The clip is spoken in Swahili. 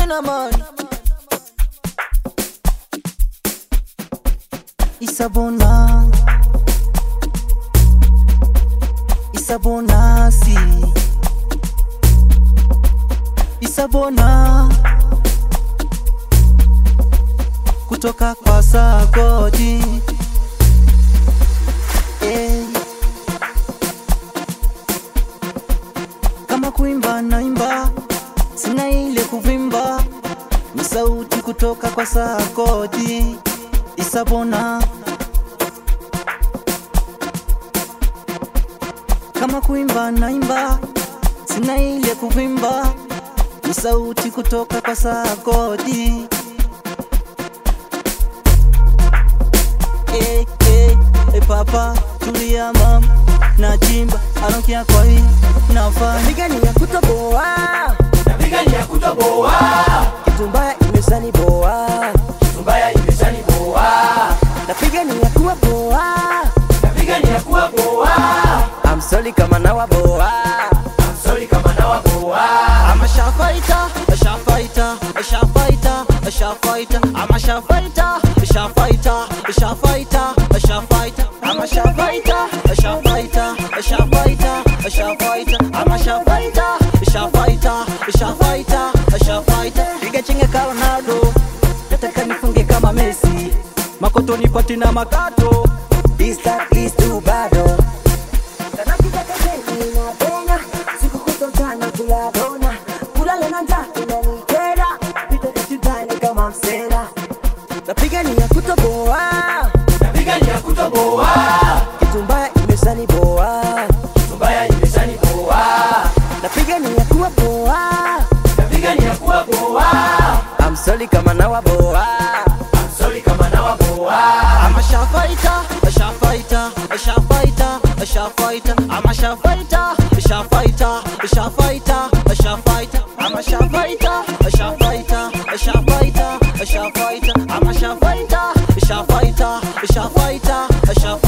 China man. Isabona. Isabonasi. Isabona. Kutoka kwa Sagodi. Eh. Kama kuimba naimba, sina ile kuvimba, ni sauti kutoka kwa Sagodi. Isabona. Kama kuimba naimba, sina ile kuvimba, ni sauti kutoka kwa Sagodi. Eh, eh, eh, papa tulia mam nachimba anokea kwa hii nafanya Napiga ni ya kutoboa, Napiga ni ya kutoboa, kitu mbaya imeshaniboa. kitu mbaya imeshaniboa. Napiga ni ya kuwa boa, Napiga ni ya kuwa boa, I'm sorry kama nawa boa. I'm sorry kama nawa boa. I'm a sharp fighter, a sharp fighter, a sharp fighter, a sharp fighter. I'm a sharp fighter, a sharp fighter, a sharp fighter, a sharp fighter. I'm a sharp fighter, a sharp fighter, a sharp fighter, a sharp fighter. I'm a sharp fighter, a sharp fighter, a sharp fighter, a sharp fighter. Piga chenga ka Ronaldo, nataka nifunge kama Messi. Makoto nipati na makato. This time is too bad. oh. Kanapiga pembeni na penya, siku kutotana kula dona. Kulala na njaa inanikera, pita kitandani kama msela. Napiga ni ya kutoboa, Napiga ni ya kutoboa, kitu mbaya imeshaniboa. kitu mbaya imeshaniboa. Napiga ni ya kuwa boa, Napiga ni ya kuwa boa, I'm sorry kama nawa boa. I'm sorry kama nawa boa. I'm a sharp fighter, a sharp fighter, a sharp fighter, a sharp fighter. I'm a sharp fighter, a sharp fighter, a sharp fighter, a sharp fighter. I'm a sharp fighter, a sharp fighter, a sharp fighter, a sharp fighter. I'm a sharp fighter, a sharp fighter, a sharp fighter, a sharp fighter.